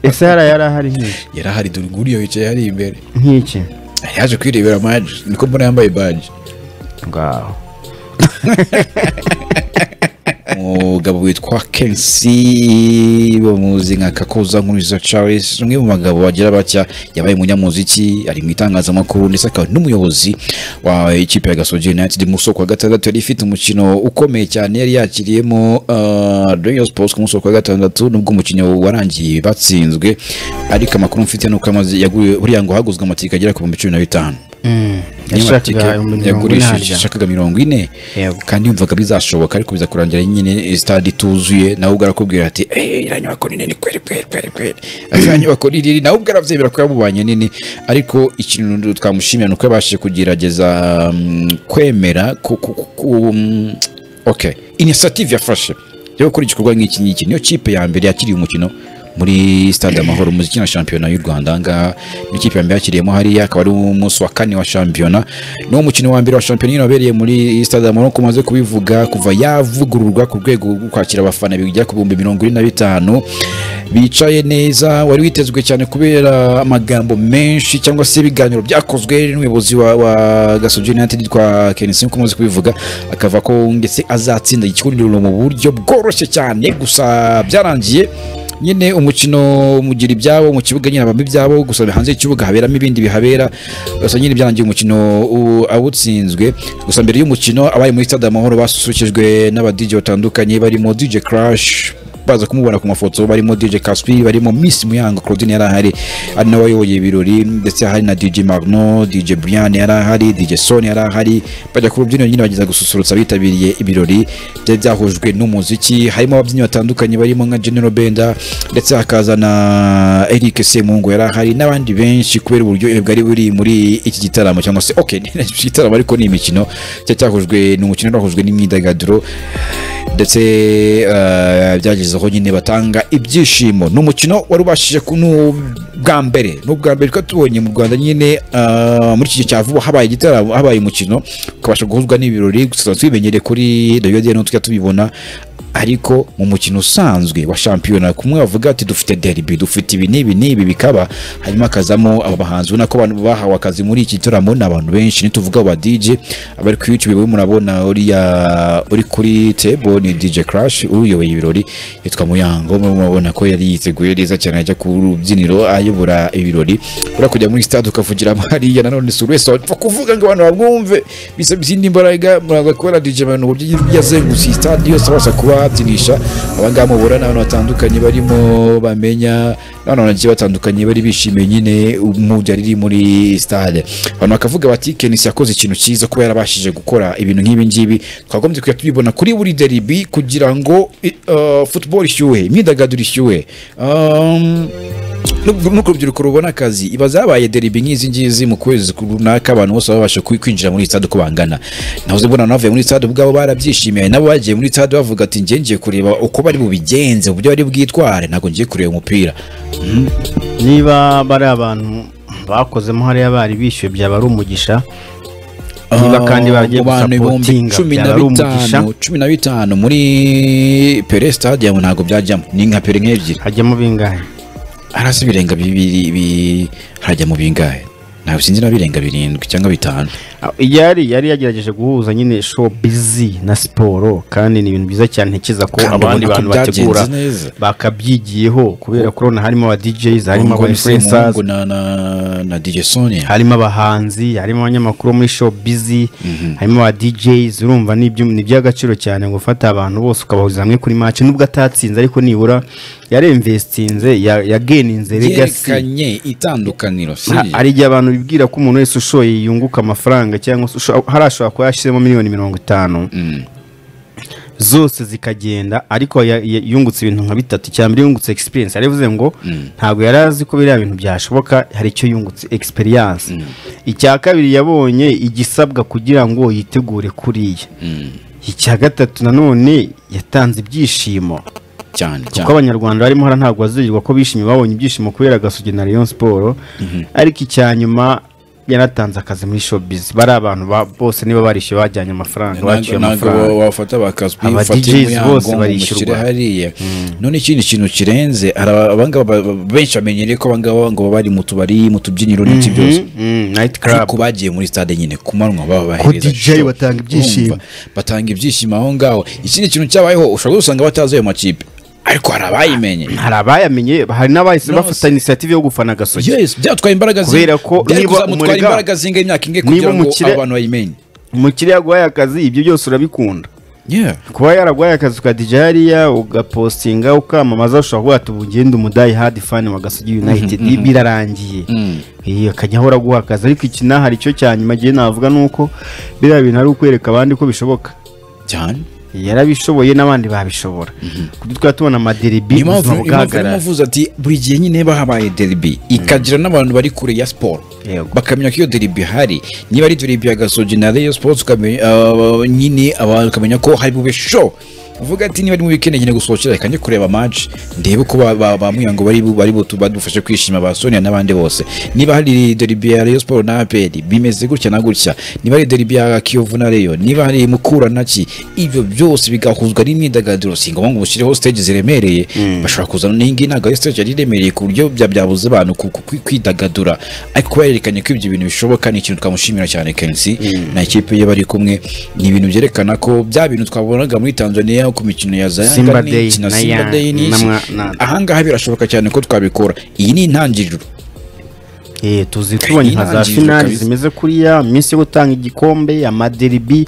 ese hariya yari ahari nk'iki yari ahari dore nguriyo wicaye hariya imbere nk'iki yaje kwirebera maji niko mbona yambaye baji ngaho umugabo witwa kensi bamuzi nka kakoza nkuriza charles umwe mu bagabo bagira batya yabaye umunyamuziki ari mu itangazamakuru ndetse akaba n'umuyobozi wa ikipe ya gasogi united mu soko wa gatandatu yari ifite umukino ukomeye cyane yari yakiriyemo uh, rayon sports ku munsi wa gatandatu nubwo umukino warangiye batsinzwe ariko amakuru mfite nuko amaze yaguye buriya ngo haguzwe amatike agera ku bihumbi cumi na bitanu yashakaga ibihumbi mirongo ine yagurishije harya yashakaga mirongo ine Yego. kandi yumvaga bizashoboka ariko biza kurangira nyine stade ituzuye nawe ubwo arakubwira ati "Eh, iriya nyubako ni nini kweri kweri kweri kweri iriya nyubako ni nini nawe ubwo arabyemera ko yamubanye nini ariko ikintu twamushimira ni uko yabashije kugerageza mm, kwemera ku, ku, ku, ku, mm, okay inisiyative yafashe yo gukora igikorwa nk'iki ngiki niyo kipe ya mbere yakiriye umukino muri stade amahoro muziki na shampiyona y'u rwanda ngaha ni ikipe ya mbere yakiriyemo hariya akaba ari umunsi wa kane wa shampiyona niwo mukino wa mbere wa shampiyona nyine wabereye muri stade amahoro nkuko maze kubivuga kuva yavugururwa ku rwego rwo kwakira abafana bijya ku bihumbi mirongo ine na bitanu bicaye neza wari witezwe cyane kubera amagambo menshi cyangwa se ibiganiro byakozwe n'umuyobozi wa, wa gasogi united kwa kenisi nkuko muzi kubivuga akava ko ndetse azatsinda ikigundiro mu buryo bworoshye cyane gusa byarangiye nyine umukino mugira ibyabo mu kibuga nyine abamo ibyabo gusa hanze y'ikibuga haberamo ibindi bihabera gusa nyine byarangiye umukino u- awutsinzwe gusa mbere y'umukino abari muri stade amahoro basusurukijwe n'abadj batandukanye barimo dj crash baza kumubona ku mafoto barimo dj kaswi barimo miss muyango claudine yari ahari ari nawe wayoboye ibirori ndetse hari na dj magno dj brian yari ahari dj son yari ahari bajya ku rubyiniro nyine bageza gususurutsa abitabiriye ibirori byari byahujwe n'umuziki harimo ababyinnyi batandukanye barimo nka general benda ndetse hakaza na eric semungu yari ahari n'abandi benshi kubera uburyohe bwari buri muri iki gitaramo cyangwa se ok ni igitaramo ariko ni imikino cyari cyahujwe ni umukino wahujwe n'imyidagaduro ndetse eh, byagezeho nyine batanga ibyishimo ni umukino wari ubashije ku ni ubwa mbere ni ubwa mbere twari tubonye mu rwanda nyine eh, muri iki gihe cya vuba habaye igitaramo habaye umukino ukabasha guhuzwa n'ibirori gusa tuba tubimenyere kuri radiyo diyano tujya tubibona ariko mu mukino usanzwe wa shampiyona kumwe bavuga ati dufite derby dufite ibi n'ibi n'ibi bikaba hanyuma hakazamo aba bahanzi ubona ko abantu bahawe akazi muri iki gitaramo ni abantu benshi nituvuga aba DJ abari ku YouTube we murabona uriya uri kuri table ni DJ Crash uyoboye ibirori yitwa Muyango murabona ko yari yiteguye neza cyane ajya ku rubyiniro ayobora ibirori ura kujya muri stade ukavugira hariya nanone si buri wese wapfa kuvuga ngo abantu bamwumve bisaba izindi mbaraga muraza kubona DJ abantu uburyo yazengutse iyi stade yose abasha kubabyinisha abangaba mubura n'abantu batandukanye barimo bamenya n'abantu bagiye batandukanye bari bishimiye nyine umujya riri muri stade abantu bakavuga bati kenisi yakoze ikintu cyiza kuba yarabashije gukora ibintu nk'ibi ngibi twagombye kujya tubibona kuri buri deribi kugira ngo i- uh, football ishyuhe imyidagaduro ishyuhe Um, nubwo nuko urubyiruko rubona akazi iba zabaye deribi nk'izi ngizi mu kwezi runaka abantu bose babasha kwi- kwinjira muri stade uko bangana nahoze mbona navuye muri stade ubwabo barabyishimiye nabo bagiye muri stade bavuga ati njye ngiye kureba uko bari bubigenze uburyo bari bwitware ntabwo ngiye kureba umupira niba bari abantu bakozemo hariya bari bishyuye byaba ari umugisha niba kandi bagiye mu bantu ibihumbi gusapotinga cumi na byaba ari umugisha bitanu cumi na bitanu muri pere stade yawe ntabwo byajyamo ni nka pere nk'ebyiri hajyamo bingahe hasi birenga bibiri bi- harajya mu bingahe ntabwo sinzi na birenga birindwi cyangwa bitanu Ah, yari yari yagerageje guhuza nyine show busy na siporo kandi ni ibintu byiza cyane ntekereza ko Kandi abandi ubona ko bantu byagenze bategura neza. bakabyigiyeho kubera ko urabona harimo aba DJs harimo aba Ubwo ni influencers Semungu na na- na DJ Sonia harimo abahanzi harimo abanyamakuru bo muri show busy harimo aba DJs urumva ni iby'u- ni iby'agaciro cyane ngo ufate abantu bose ukabahuza hamwe kuri match nubwo atatsinze ariko nibura yaremvestinze yageninze legacy yerekanye itandukaniro si Ha- hari igihe abantu bibwira ko umuntu wese ushoye yunguka amafaranga cyangwa se usho- hari ashobora kuba yashyizemo miliyoni mirongo itanu zose zikagenda ariko ya- ya- yungutse ibintu nka bitatu cya mbere yungutse experience yaravuze ngo ntabwo yari azi ko biriya bintu byashoboka hari icyo yungutse experience icya kabiri yabonye igisabwa kugira ngo yitegure kuriya icya gatatu nanone yatanze ibyishimo cyane kuko cyane abanyarwanda barimo hara ntabwo bazurirwa ko bishimye babonye ibyishimo kubera gasugi na Rayon Sport ariko icya nyuma yaratanze akazi muri showbiz bari abantu ba- bose niba barishyuye bajyanye amafaranga baciye ntabwo amafaranga wafata bakazwi Aba ufate DJs umuyango bose ngo barishyurwa. umushyire hariya none ikindi kintu kirenze hari abangaba ba- ba- benshi bamenyereye ko abangaba ngo baba bari mu tubari mu tubyiniro n'iki byose nayiti ariko karabu bagiye muri stade nyine ku manywa baba bahereza DJ show. batanga ibyishimo. Urumva? batanga ibyishimo aho ngaho ikindi kintu cyabayeho ushobora gusanga batazi ayo makipe ariko hari abayimenye hari abayamenye hari n'abahise Nose. bafata inisiyative yo gufana agasoke yes byatwaye imbaraga zi- Kubera ko byari niba kuzamutwara umurega- imbaraga zingahe imyaka ingahe niba kugira ngo umukire- abo bantu bayimenye umukiriya yaguhaye akazi ibyo byose urabikunda yeah kuba yaraguhaye akazi ukadija hariya ugapostinga ukamamaza ushobora kuvuga ati ubu ngende umudayi hadi fani wa gasogi united birarangiye Iyi, akajya ahora aguha akazi ariko iki naho hari icyo cya nyuma gihe navuga ni uko biriya bintu ari ukwereka abandi ko bishoboka cyane yarabishoboye n'abandi babishobora kuko twaba tubona amaderibi niyo mpamvu ubuzima impamvu bugahagarara arimo avuze ati buri gihe nyine haba habaye deribi ikagira n'abantu bari kure ya siporo Yego. bakamenya ko iyo deribi ihari niba ari deribi ya gasogi na reyo siporo ukamenya ah, nyine abantu ukamenya ko hari bube sho uvuga ati niba ari mu wikendi nyine gusohokera reka njye kureba match ndebe uko ba- ba- ba Muyango bari bu- bari butu- badufashe kwishima ba Sonia n'abandi bose niba hari deribi ya Rayon Sport na APR bimeze gutya na gutya niba hari deribi ya Kiyovu na Rayon niba hari Mukura na ki ibyo byose bigahuzwa n'imyidagaduro si ngombwa ngo ushyireho stage ziremereye bashobora kuzana n'iyi ngiyi ntabwo ari stage yari iremereye ku buryo bya- byabuze abantu ku- ku- kwi- kwidagadura ariko kuba yerekanye ko ibyo bintu bishoboka ni ikintu twamushimira cyane Kensi na ikipe ye bari kumwe ni ibintu byerekana ko bya bintu twabonaga muri Tanzania ku mikino ya Zayanga Simba ni Day iki na na Simba Yang- Day ni na iki. mwa- na- ahangaha birashoboka cyane ko twabikora iyi ni intangiriro Eh, tuzi tubonye nka za Inangiriro finali kabisa. zimeze kuriya iminsi yo gutanga igikombe amaderibi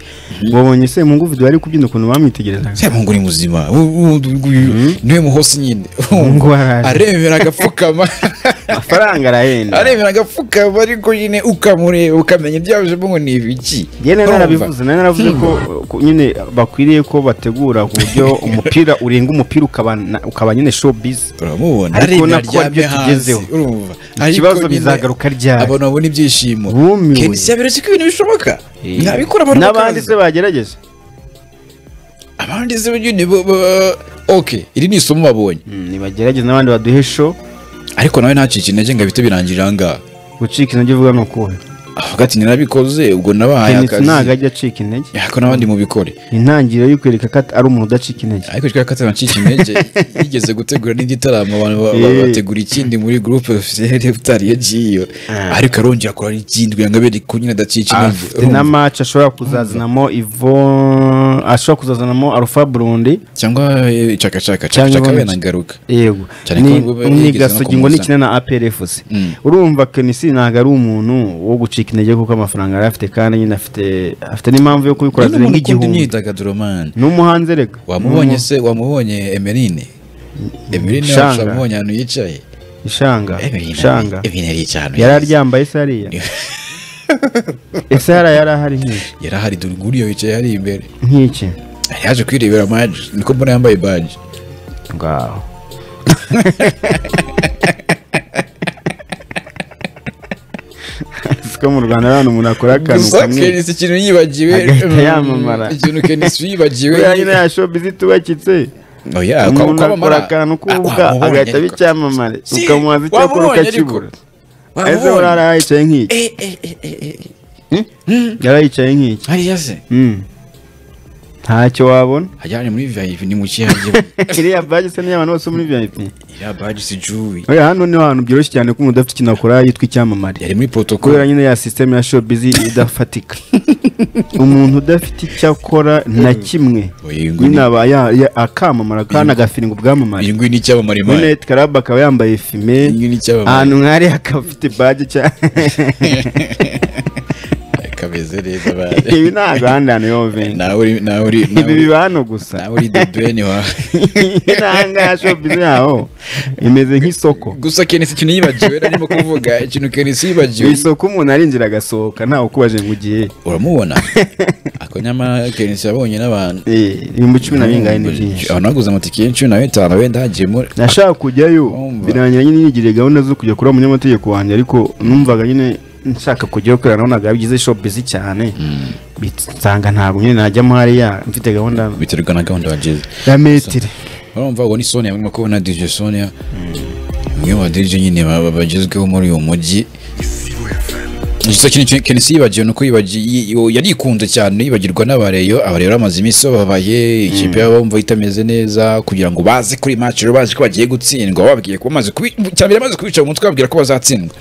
wabonye se mungu video ari kubyina ukuntu bamwitegerezaga semungu ni muzima U- u- u- uyu niwe muhosi nyine Mungu araje. aremera agapfukama amafaranga arahenda aremera agapfukama ariko nyine ukamureba ukamenya ibyabujemo ngo ni ibiki njye nari Urumva? narabivuze nari naravuze ko ko nyine bakwiriye ko bategura ku buryo umupira urenga umupira ukaba na- ukaba nyine showbiz uramubona Ariko aremera nako aryamye aribyo hasi tugezeho. urumva Ikibazo Ariko nyine bizagaruka ryari? abantu babona ibyishimo Bumiwe. Kenshi yaberetse ko ibintu bishoboka nabikora abantu n'abandi bakaza. se bagerageje abandi se nyine bo- bo- ok iri ni isomo babonye Mm, nibagerageze n'abandi baduhe show ariko nawe ntacike intege ngo ahite birangirira aha ngaha gucika intege uvuga ni ukuhe avuga ati nirabikoze ubwo nabahaye kenisi ntabwo akazi ajya acika intege ariko n'abandi mubikore intangiriro yo kwereka ko at- ari umuntu udacika intege ariko kikaba katanacika intege yigeze gutegura n'indi gitaramo abantu ba- ba- Eh. bategura ikindi muri groupe officielle utari yagiyeyo ariko arongera akora n'ikindi kugira ngo abere ko nyine adacika intege afite na match ashobora kuzazanamo Yvonne ashobora kuzazanamo Alpha Blondy cyangwa eh, chakachaka Cyangwa chakachaka ibonetse. we nagaruka yego Cyane Ni- ko bube- ni yigeze no gasogi ngo kumuza. nikina na APRFC urumva Kenisi ntabwo ari umuntu wo gucika intege kuko amafaranga yari afite kandi nyine afite afite n'impamvu yo kubikora Ni umuntu zirenga ukunda igihumbi imyidagaduro man n'umuhanzi rega wamubonye se wamubonye emerine emerine Shanga. wacu wamubonye ahantu yicaye ishanga Emerine ishanga Emerine yari yicaye ahantu yari heza. aryambaye se hariya ese hariya yari ahari nk'iki yari ahari dore nguriyo wicaye hari imbere nk'iki Yari yaje kwirebera baji niko mbona yambaye baji ngaho siko mu rwanda ari ahantu umuntu akora akantu gusa kamwe kenisi ikintu yibagiwe agahita mm, yamamara. ikintu kenisi yibagiwe kubera nyine ya shopizi itubakitse oya kwa- umuntu akora kwamamara akantu Ah, k'ubuga wamubonye agahita aba ariko. icyamamare Si, ukamubaza icyo akora wamubonye ariko. ukakibura ese Wamubonye. buriya yarahicaye nk'iki Eh, eh, eh, eh, eh. yarahicaye nk'iki hariya se Mm. ntacyo wabona hajya hari muri vip ni mu kihange iriya baji se niyo abantu bose bo muri vip iriya baji si juwi oya hano niho hantu byoroshye cyane ko umuntu udafite ikintu akora yitwa icyamamare yari muri protocol kubera nyine ya sisiteme ya shopizi idafatika umuntu udafite icyo akora na kimwe Oya, ngo nyine ni- aba ya- ya- akamamara kandi agafiringa ubwamamare iyi nguyi ni icyamamare muri man. nayiti karabu akaba yambaye fime Iyi ni icyamamare. ahantu nk'ari akaba afite baji cyane kameze neza ba ibi ntabwo ahandi hantu yoveni nawe uri nawe uri ibi nawe uri- biba hano gusa nawe uri the brain wa intanga shopizi yaho imeze nk'isoko gusa kenisi ikintu yibagiwe narimo kuvuga ikintu kenisi mu yibagiwe isoko umuntu arinjira agasohoka ntawe ukubaje ngo ugiye uramubona ako nyamara kenisi yabonye n'abantu Eh, ibihumbi cumi na bingahe ni byinshi abantu baguze amatike y'icumi na bitanu wenda hagiyemo nashaka kujyayo Urumva. birangira nyine nigiriye gahunda zo kujya kuba umunyamategeko wanjye ariko numvaga nyine nshaka kujyayo kubera nabonaga bigize shopizi cyane nsanga ntabwo nyine najyamo hariya mfite gahunda biterwa na gahunda wagize ya metire urumva ubwo ni sonia urimo kubona dj sonia umwe mu badj nyine ba- ba- bagezweho muri uyu mujyi gusa ikintu kenisi yibagiwe ni uko yibagi- yi- yo- yari ikunze cyane yibagirwa n'abareyo abareyo bamaze iminsi bababaye ikipe yabo bumva itameze neza kugira ngo baze kuri match rero bazi ko bagiye gutsindwa bababwiye ko bamaze kubi cyane bamaze kubica mu mutwe bababwira ko bazatsindwa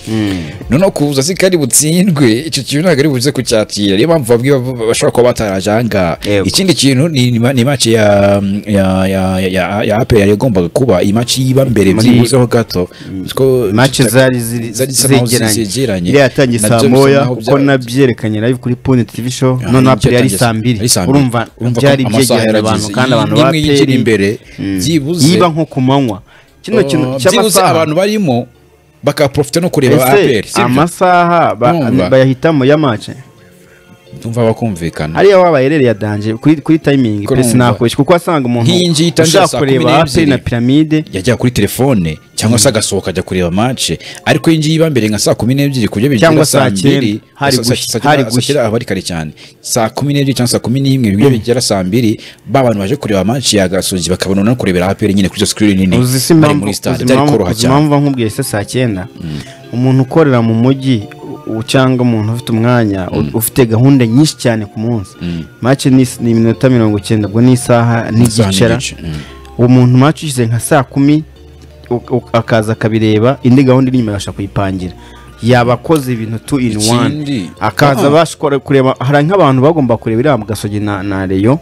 noneho kuza si kari butsindwe icyo kintu ntabwo ari buze kucyakira niyo mpamvu babwiye bab- bashobora kuba bataraje aha ngaha Yego. ikindi kintu ni, ni, ma- ni match ya ya ya ya, ya, ya APR yari yagombaga kuba iyi match yiba mbere Muri- byibuzeho gato Ko- match zari ziri- zari zisa naho zegeranye zegeranye. iriya yatangiye Nabyo saa bisa moya naho kuko bya- nabyerekanye live kuri pune tv show none nibyo aperi yari yatangiye. saa mbiri Yari saa mbiri. urumva Urumva ko byari amasaha byegeranye abantu yarageze. kandi abantu Iyi- ba imwe yinjira aperi imbere, mm, byibuze- yiba nko ku manywa kino kintu Oh, byibuze cy'amasaha abantu barimo bakaprofite no kureba Ese APR sibyo? amasaha ba- Numva. bayahitamo ya match ndumva bakumvikana hariya wabaye rero yadanje kuri kuri timing Ko pesi numva. nakubeshya kuko wasanga umuntu Nk'iyi ngiyi itangira ushaka saa kumi kureba aperi n'ebyiri. na piramide yajya kuri telefone cyangwa se agasohoka ajya kureba match ariko iyi ngiyi iba mbere nka saa kumi n'ebyiri ku buryo bigera Cyangwa saa cyenda. mbiri Hari sa- sa- gushya, sa- hari sa- gushya. aba ari kare cyane saa kumi n'ebyiri cyangwa saa kumi n'imwe ku buryo bigera saa mbiri ba bantu baje kureba match ya gasozi bakabona no kurebera APR nyine kuri izo screen nini uzi si bari impamvu muri uzi stade byari impamvu- koroha uzi cyane impamvu nkubwiye se saa cyenda umuntu ukorera mu mujyi u- cyangwa umuntu ufite umwanya u- ufite gahunda nyinshi cyane ku munsi mace ni is- ni iminota mirongo icyenda ubwo ni isaha Isaha n'igicara n'igice, mm. uwo muntu mace ushyize nka saa kumi u- u- akaza akabireba indi gahunda iri inyuma yabasha kuyipangira yaba akoze ibintu tu in Ikindi, one akaza ah. abasha kure- kureba hari nk'abantu bagomba kureba iriya mugasogi na na reyo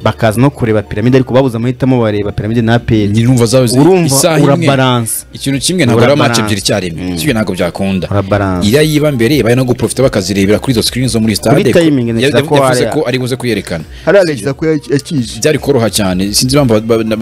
bakaza no kureba piramide ariko babuze amahitamo bareba piramide na aperi nyine umva zawe zi- urumva isaha imwe urabaranse ikintu kimwe ntabwo ari match Urabaranse. ebyiri icyarimwe kimwe ntabwo byakunda urabaranse iriya yiba mbere ibaye no guprofita bakazirebera kuri izo screen zo muri stade timing ntekereza yavuze ko hari- ko ari buze kuyerekana hariya leta ko yakije byari koroha cyane sinzi impamvu ba- ba-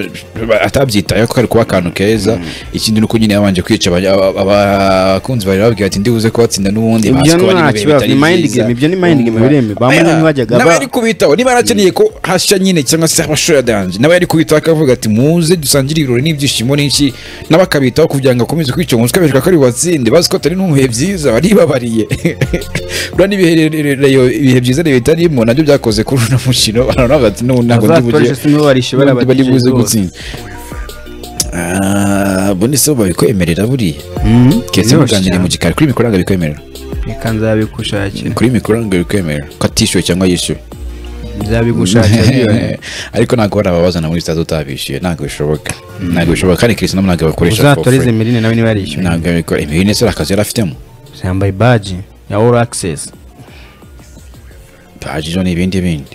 ba- atabyitayeho ko kari kuba akantu keza ikindi ni uko nyine yabanje kwica aba- aba- abakunzi bari babwira ati ndibuze kubatsinda n'ubundi Ibyo bazi ko bari nta mu bihe kibazo, bitari ni mind byiza. game, ibyo ni mind game Urumva? biremewe. Ba Oya, Mourinho bajyaga nawe ba- yari kubitaho niba yarakeneye ko hasha nyine cyangwa se abashora danje nawe yari kubitaho akavuga ati muze dusangire ibirori n'ibyishimo n'iki nawe akabitaho kugira ngo akomeze kwica umunsi ukabereka ko ari bubatsinde bazi ko atari no mu bihe byiza baribabariye buriya n'ibihe ibihe byiza rero bitarimo nabyo byakoze kuri uno mukino baravuga ati n'ubu ntabwo ndi bazatoreshe bugiye nibo barishe bari bariya bari ba buze DJ bose. gutsinda Ah, bo ndetse bo babikwemerera buriya Mm, kese biroroshye muganire mu cyane. gikari kuri mikoro ntabwo bikwemerera reka nzabigushakira kuri mikoro ntabwo bikwemerera ko atishyuwe cyangwa yishyuwe nzabigushakira ariko ntabwo bari ababazana muri sitade utabishyuye ntabwo bishoboka ntabwo bishoboka kandi kristo nabo ntabwo bakoresha for uzatoreze free. mirine nawe niba yarishyuye ntabwo abikora ibi ndetse akazi yari afitemo yambaye baji ya all access baji zo ni ibindi bindi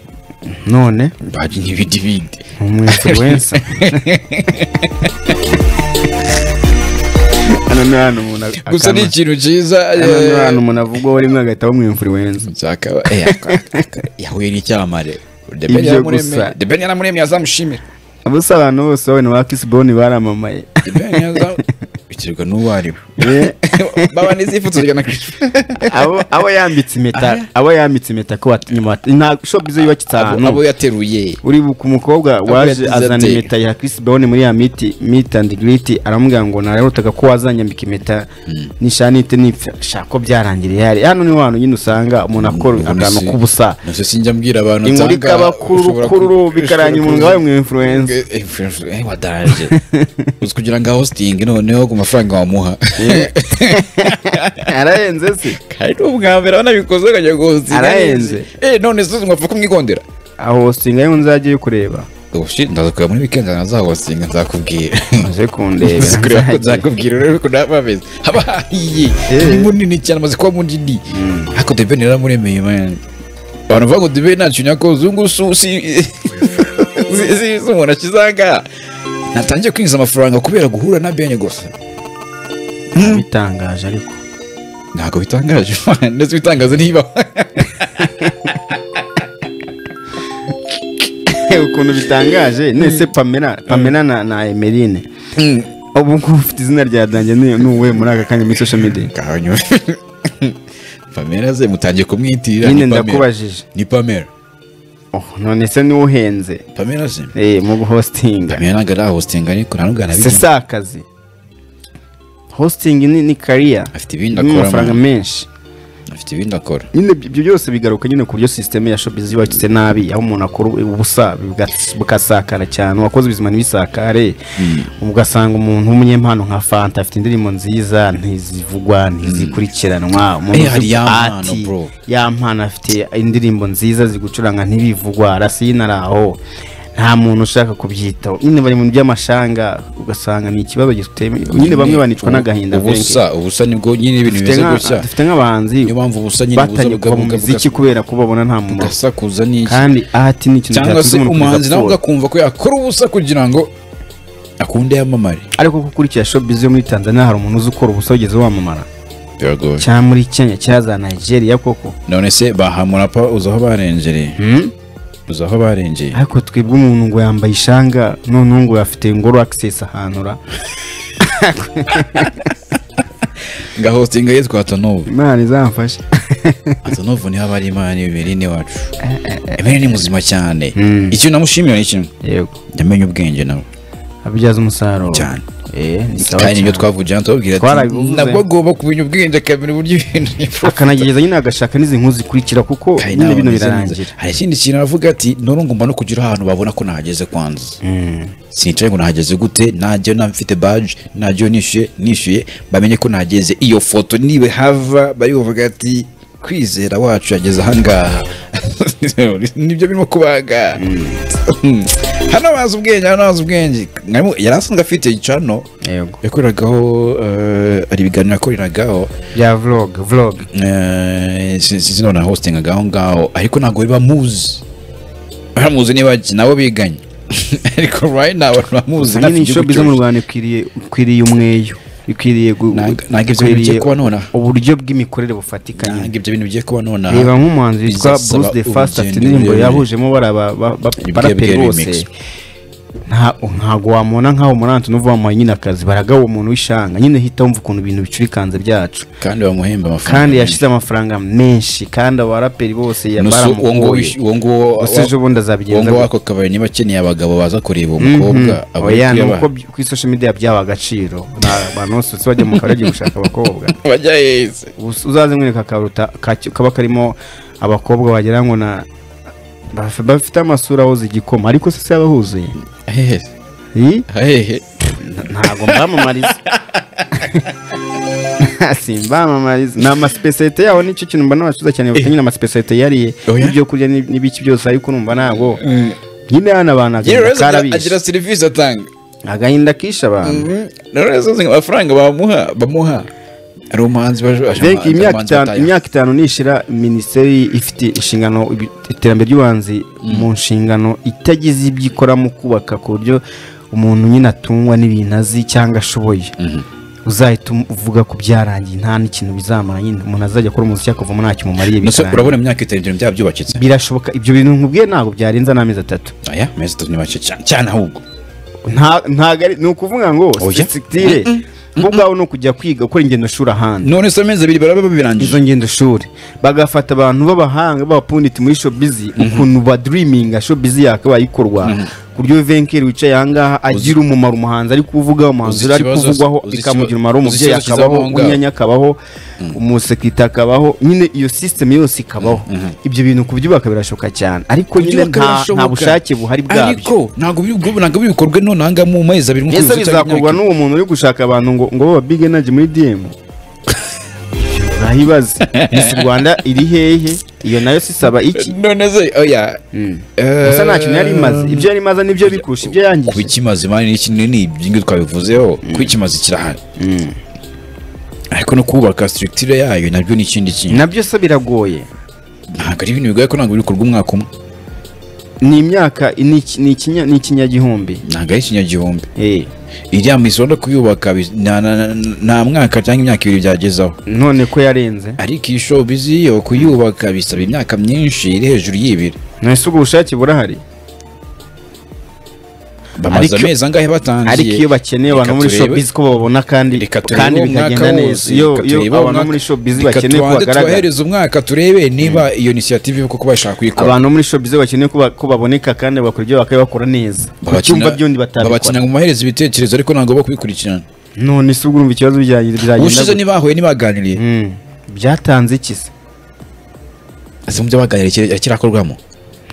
none baji ni ibindi bindi umwinfluensa hano ni ahantu umuntu akama- gusa ni ikintu cyiza hano ni eh, ahantu umuntu avugwa we rimwe agahita bamwinfluensa nzakaba eh, ak- ak- yahuye n'icyamare The Ben Ibyo yaramuremye- gusa. The Ben yaramuremye yazamushimira ubusa abantu bose babona ba kisiboni baramamaye The Ben yaza- biterwa n'uwo ari we Eh. baba n'izifuturirwa na kristo abo abo yambitse impeta abo yambitse impeta ko wat- nyuma wat- nta shobize yubakitse abo abo ahantu yateruye uri bu- ku mukobwa waje yagize azana ati- impeta ya Chris Brown muri ya miti meet and greet aramubwira ngo nararutaga ko wazanyambika impeta nishanite nipfa shako byarangiriye hari hano ni wantu nyine usanga umuntu akora Ubundi akantu si- k'ubusa nabyo sinjya mbwira abantu imurika nsanga bakuru ushobora ku- rukuru ushobora bikaranya umuntu kuza- wabaye umu influencer. Eh, influencer, eh, wadanje uzi kugira ngo ahositinge noneho ku mafaranga wamuha arahenze se kandi ni ubwa mbere banabikoze ukajya guhositinga Arahenze. eh none se mwapfa kumwigondera aho singa yo nzaje yo kureba ubushi ndaza kureba muri weekend nazahosinga nzakubwira maze kundeba Uzi kureba ko nzajya. nzakubwira rero ko naba bameze haba hahiye Eh. ni munini cyane amaze kuba munini ariko the ben yaramuremeye man abantu bavuga ngo the ben nta kintu yakoze ubu ngubu si- si si- si- si umuntu akizanga natangiye kwinjiza amafaranga kubera guhura na ben gusa bitangaje ariko ntabwo bitangaje man. ndetse bitangaza niba ukuntu bitangaje nese pamela pamela na, na emeline Mm. ubu ngubu ufite izina rya danjye ni ni uwe muri aka kanya muri social media ngaho nyuma pamela ze mutangiye kumwitirira nyine ni Pamela. ndakubajije ni pamela Oh, none se niwe uhenze pamela ze eh, mu guhostinga pamela ntabwo arahositinga ariko nta se n'ubwo anabigenda si akazi hosting ni, ni career afite ibindi akora n'amafaranga man. menshi afite ibindi akora nyine ibyo byose bigaruka nyine ku buryo sisiteme ya showbiz yubakitse nabi aho umuntu akora ubusa buga- bugasakara cyane uwakoze ubuzima ntibisakare ugasanga umuntu w'umunyempano nka fanta afite indirimbo nziza ntizivugwa ntizikurikiranwa umuntu Eh, hari uzi ya mpano, ati, bro. ya mpano afite indirimbo nziza zigucuranga ntibivugwa rasine ari aho nta muntu ushaka kubyitaho nyine bari mu by'amashanga ugasanga ni ikibazo giteme nyine bamwe banicwa n'agahinda Frank. ubusa ubusa nibwo nyine ibintu Dufite bimeze nka- gutya dufite nk'abahanzi niyo mpamvu ubusa nyine buza batanye kuva mu bugabuka- muziki kubera ko babona nta mumaro bugasakuza n'iki kandi ati ni ikintu cyangwa cyatuma se umuntu kugeza umuhanzi nawe apfuye. ugakumva ko yakora ubusa kugira ngo akunde yamamare ariko ko ukurikira showbiz yo muri Tanzania hari umuntu uzi ukora ubusa wageze wamamara biragoye cyangwa muri Kenya cyangwa za Nigeria koko none se bahamura pa uzi aho barengereye Hmm? uzi aho barengeye ariko twebwe umuntu ngo yambaye ishanga noneho ngo afite ngoro access ahantu ra ngaho singa ye twa tonovu imana izamfashe tonovu niho aba ari imana imiberine wacu imiberine ni muzima cyane Mm. ikintu namushimira ni kimwe yego yamenye ubwenge nawe abyaza umusaruro Cyane. eh ni sawa kandi nibyo cyane. twavugiye hano tubabwira ati Twarabivuze. nabwo agomba kumenya ubwenge akamenya uburyo ibintu bikorwa." akanagereza nyine agashaka n'izi nkuru zikurikira kuko Kandi nyine nawe bino bimeze neza. birarangira hari ikindi kintu aravuga ati none ngomba no kugira ahantu babona ko nahageze kwanza Hmm. sinicaye ngo nahageze gute najya nta mfite baji najya nishyuye nishyuye bamenye ko nahageze iyo foto niba hava bari buvuga ati kwizera wacu yageze ahangaha nibyo birimo kubaga hano bazi ubwenge hano bazi ubwenge Mwarimu yari asanzwe afite icano yego yakoreragaho eh, hari ibiganiro yakoreragaho bya vlog vlog Eh, si- si- sinabona hostingaga aho ngaho ariko ntabwo biba muzi baramuzi niba nabo biganye ariko right now abantu bamuzi Gusa nyine hafi igihugu inshobi zo mu cyose. Rwanda ikwiriye ikwiriye umweyo ikwiriye gu- Nanga- nanga ibyo bintu ikwiriye bigiye kuba nonaha. uburyo bw'imikorere bufatikanye Ntabwo ibyo bintu bigiye kuba nonaha reba nk'umuhanzi witwa bizasaba Bruce the Fast afite urugendo indirimbo rurerure. yahujemo baraba ba- ba- Ibyo baraperi bwari bose remix. nta ntago wamubona nk'aho muri Anthony uva wamuhaye nyine akazi baragawa umuntu w'ishanga nyine hita wumva ukuntu ibintu bicurikanze byacu kandi bamuhemba amafaranga kandi menshi. yashize amafaranga menshi kandi abaraperi bose ya- Nusu uwo nguwo baramugoye wishy- uwo nguwo gusa ejo bundi uwo azabigenza nguwo gute? wako kabari niba akeneye abagabo baza kureba uwo mukobwa aba ari oya ni kuyaba- uko by- kuri social media byaha agaciro Nta bantu bose bose bajya mu kabari bagiye gushaka abakobwa bajya heza Ubu- uzaze mwereka akaruta ka- kaba karimo abakobwa wagira ngo na baf- bafite amasura ahoze igikoma ariko se se yaba ahuzuye hehe Ih, hehe n- ntabwo mbamamariza simbamamariza ni amasipesiyete yaho nicyo kintu mba nabacuza cyane bafite nyine amasipesiyete yariye Oya? n'ibyo kurya n'ib- n'ibiki byose ariko numva ntabwo nyine hano abantu yewe agahinda rero agira- karabishe agira serivisi atanga agahinda kishe abantu rero izo zi- amafaranga bamuha bamuha hari umuhanzi baje Mbega abahanzi imyaka itanu- bataye. imyaka itanu nishira minisiteri ifite inshingano ibi- iterambere ry'ubuhanzi mu nshingano itagize ibyo ikora mu kubaka ku buryo umuntu nyine atungwa n'ibintu azi cyangwa ashoboye uzahita um- uvuga ko byarangiye nta n'ikintu bizamara nyine umuntu azajya akora umuziki akavamo ntacyo umumariye Nose bikarangira. urabona imyaka itanu ibyo bintu byubakitse birashoboka ibyo bintu nkubwiye ntabwo byarenza n'amezi atatu aya amezi atatu ni make cyane cyane ahubwo Nta- ntago ari ni ukuvuga ngo Oya. sisitire bo ubwabo ni ukujya kwiga gukora ingendo shuri ahandi none se amezi abiri baraba babirangije izo ngendo shuri bagafata abantu b'abahanga b'abapunditi muri showbiz ukuntu badiriminga showbiz yakabaye ikorwa ku buryo venkeri wicaye ahangaha agira umumaro umuhanzi ari kuvuga umuhanzi Uzi ari ikibazo- kuvugwaho uzi ikibazo- ikamugira umumaro uzi umubyeyi ikibazo kizabaho akabaho ngaho. unyanya akabaho umusekirite akabaho nyine iyo sisiteme yose ikabaho ibyo bintu kubyubaka birashoboka cyane ariko nyine Byubaka nta birashoboka. nta bushake buhari bwabyo ariko ntabwo biri ubwo ntabwo biri bikorwe none aha ngaha mu mezi abiri mu ese kwezi cyangwa bizakorwa imyaka n'uwo muntu uri gushaka abantu ngo ngo baba big energy muri dm urahibaze miss rwanda iri hehe iyo nayo sisaba iki ibiri. none se oya Eh, gusa nta kintu yari imaze ibyo yari imaze nibyo bikurusha ibyo ku yangije bikimaze imana n'iki ni ibyingi twabivuzeho ku bikimaze kirahari ariko no kubaka structure yayo nabyo ni ikindi kintu nabyo se biragoye ntabwo ari ibintu bigoye ko ntabwo biri bikorwa umwaka umwe ni imyaka ni iki- ni ikinya- ni ikinyagihumbi ntabwo ari ikinyagihumbi Eh, iriya misi urabona kuyubaka bi- na- na- na- nta mwaka cyangwa imyaka ibiri byagezaho none ko yarenze ariko iyi showbiz yo kuyubaka bisaba imyaka myinshi iri hejuru y'ibiri ntese ubwo bushake burahari bamaze Ariko- amezi angahe ariko iyo batangiye bakeneye abantu Reka muri turebe. showbiz ko babona kandi reka turebe kandi uwo mwaka bikagenda neza wose, iyo reka iyo turebe uwo abantu mwaka- muri showbiz reka bakeneye ko tubanze bagaragara tubahereze umwaka turebe niba iyo inisiyative koko bashaka kuyikora abantu bo muri showbiz bakeneye ko ba- ko baboneka kandi bakora ibyo bakaba bakora neza Babakina- bacyumva byundi batabikora babakina ngo mubahereze ibitekerezo ariko ntabwo bo kubikurikirana none se ubwo urumva ikibazo bijyanye- ubushize bizagenda gute? ntibahuye ntibaganiriye Mm. byatanze iki se ese mu byo baganira kirakorwamo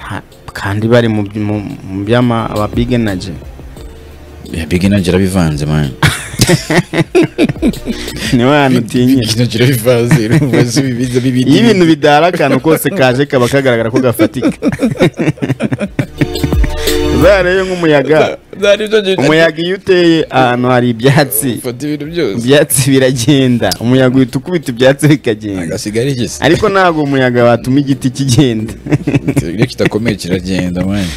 nta- kandi bari mu by- mu- mu by'ama aba big energy bigi nagira bivanze mani niwe hantu utinyira bigi nagira bivanze umuzi bibiza bibindi iyo ibintu bidara akantu kose kaje kaba kagaragara ko gafatika uzarebe nk'umuyaga umuyaga iyo uteye ahantu hari ibyatsi fata ibintu byose ibyatsi biragenda umuyaga uhita ukubita ibyatsi bikagenda agasigara igisi ariko ntabwo umuyaga watuma igiti kigenda iyo kidakomeye kiragenda mani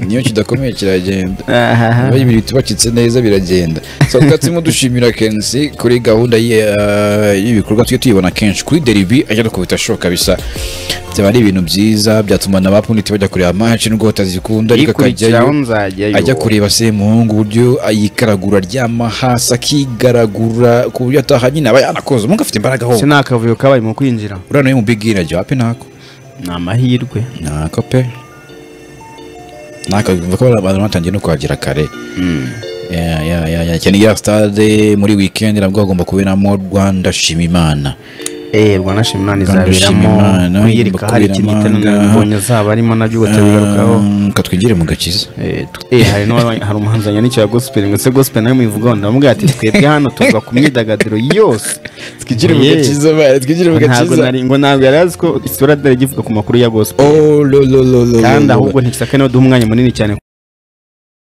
niyo kidakomeye kiragenda Ahaha. Niba ibintu bitubakitse neza biragenda so twatsi dushimira kenshi kuri gahunda ye, uh, y'ibikorwa tujye tuyibona kenshi kuri deribi ajya no kubita shoka bisa byaba ari ibintu byiza byatuma na bapuniti bajya kureba amaci nubwo batazikunda ariko ikurikiraho akajyayo nzajyayo ajya kureba se muhungu uburyo ayikaragura aryama hasi akigaragura ku buryo ataha nyine aba yanakoze umuhungu afite imbaraga ho ese ni akavuyo kabaye mu kwinjira uriya nawe mu bigira jya wapi ntako ni amahirwe ntako pe ntako bivuga ko abantu batangiye no kuhagera kare Ya, ya, ya, ya. cyane ya stade muri weekend nabwo hagomba kuberamo Rwanda shima Imana eee rwanashima imana Rwanda izaberamo shima Imana, kwiyereka hari kuberamo, ikindi gitananabonye azaba arimo nabyo batabigarukaho Um, katwigire mu gakiza Eh, tu- eh, hari n'uwa- hari umuhanzi wanywa n'icya gospel ngo ese gospel nayo muyivugaho ndamubwira ati twebwe hano tuva ku myidagaduro yose twigire mu Oye, gakiza baye twigire mu ntabwo gakiza nari ngo ntabwo yari azi ko isura dore givuga ku makuru ya gospel oh lo lo lo lo kandi lo, lo. ahubwo ntisaka niyo duha umwanya munini cyane